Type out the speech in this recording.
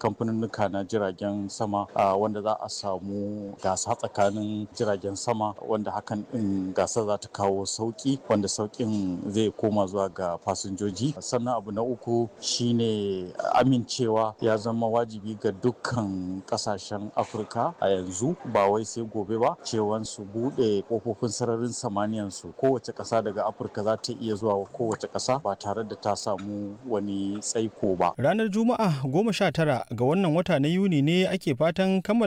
kamfaninnika na jiragen sama wanda za a samu gasa tsakanin jiragen sama wanda hakan din gasa za ta kawo sauki wanda saukin zai koma zuwa ga fasinjoji sannan abu na uku shine amincewa ya zama wajibi ga dukkan kasashen afirka a yanzu ba wai sai gobe ba cewan su bude kofofin sararin samaniyan su kowace kasa daga afirka za ta iya zuwa kowace kasa ba tare da ta samu wani tsaiko ba ranar juma'a goma sha tara ga wannan wata na yuni ne ake fatan kammala